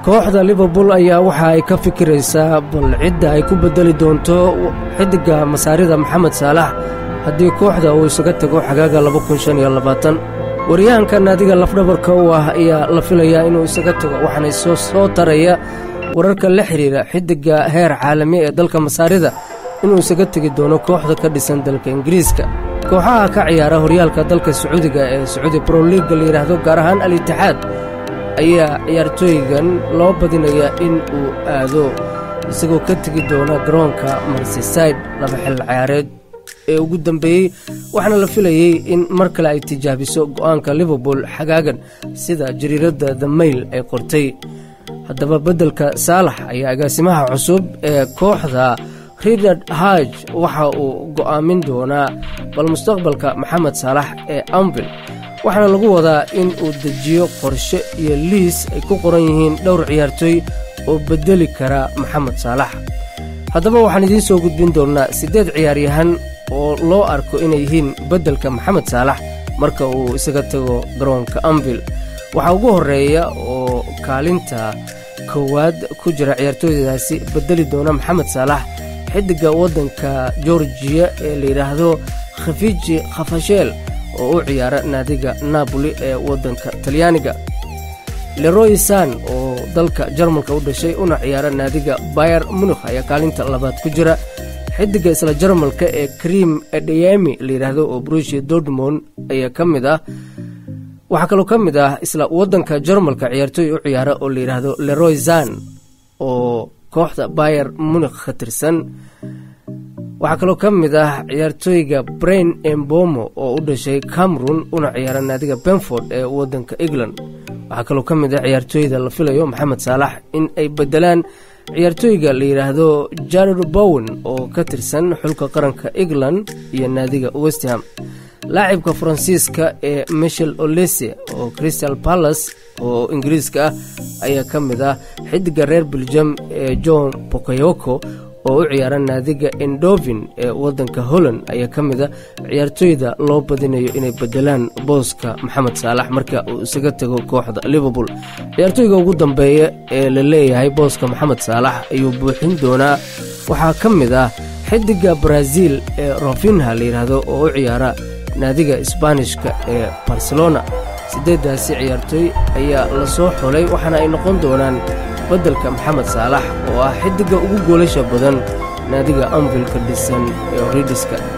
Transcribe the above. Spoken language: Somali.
kooxda liverpool ayaa waxa ay ka fikiraysaa bal cidda ay ku beddeli doonto xiddigga masaarida maxamed saalax haddii kooxda uu isaga tago xagaaga waryahanka naadiga lafdhabarka u ah ayaa la filayaa inuu isaga tago waxaana soo soo taraya wararka la xidhiira xiddigga heer caalami ee dalka masaarida inuu isaga tegi doono kooxda ka dhisan dalka ingiriiska kooxaha ka ciyaara horyaalka dalka sacuudiga ee sacuudi broliga la yidhaahdo gaar ahaan al itixaad ayaa ciyaartooygan loo badinayaa in uu aado isagoo ka tegi doona garoonka marsiside laba xil ciyaareed ee ugu dambeeyey waxaana la filayey in mar kale ay tijaabiso go'aanka liverpool xagaagan sida jariiradda the mail ay qortay haddaba beddelka saalax ayaa agaasimaha cusub ee kooxda ridard haj waxa uu go'aamin doonaa bal mustaqbalka maxamed saalax ee amvil waxaana lagu wadaa in uu dejiyo qorshe iyo liis ay ku qoran yihiin dhowr ciyaartooy oo beddeli kara maxamed saalax haddaba waxaan idiin soo gudbin doonnaa siddeed ciyaaryahan oo loo arko inay yihiin beddelka maxamed saalax marka uu isaga tago garoonka amvil waxaa ugu horreeya oo kaalinta koowaad ku jira ciyaartooydaasi beddeli doona maxamed saalax xiddigga waddanka georgiya ee la yidhaahdo khafiji khafasheel oo u ciyaara naadiga napoli ee waddanka talyaaniga leroy san oo dalka jarmalka u dhashay una ciyaara naadiga bayer munikh ayaa kaalinta labaad ku jira xiddigga isla jarmalka ee krim edeyami la yidhaahdo oo brusia dortmond ayaa ka mid ah waxaa kaloo ka mid ah isla waddanka jarmalka ciyaartooy u ciyaara oo la yidhaahdo leroy zan oo kooxda bayer munikh ka tirsan waxaa kaloo ka mid ah ciyaartooyga brain embomo oo u dhashay cameron una ciyaara naadiga benford ee waddanka england waxaa kaloo ka mid ah ciyaartooyda la filayo maxamed saalax in ay beddelaan ciyaartooyga la yidhaahdo jared bowen oo ka tirsan xulka qaranka england iyo naadiga westham laacibka faransiiska ee michel olese oo crystal palace oo ingiriiska ah ayaa ka mid ah xiddigga reer beljam ee john bokayoko oo u ciyaara naadiga endovin ee waddanka holland ayaa ka mid a ciyaartooyda loo badinayo inay beddelaan booska maxamed saalax marka uu isaga tago kooxda liverpool ciyaartooyga ugu dambeeya ee la leeyahay booska maxamed saalax ayuu buuxin doonaa waxaa ka mid ah xiddigga brazil ee rofinha la yidhaahdo oo u ciyaara naadiga isbaanishka ee barcelona siddeeddaasi ciyaartooy ayaa la soo xulay waxaana ay noqon doonaan beddelka maxamed saalax oo ah xiddigga ugu goolasha badan naadiga anvilka dhisan ee horidiska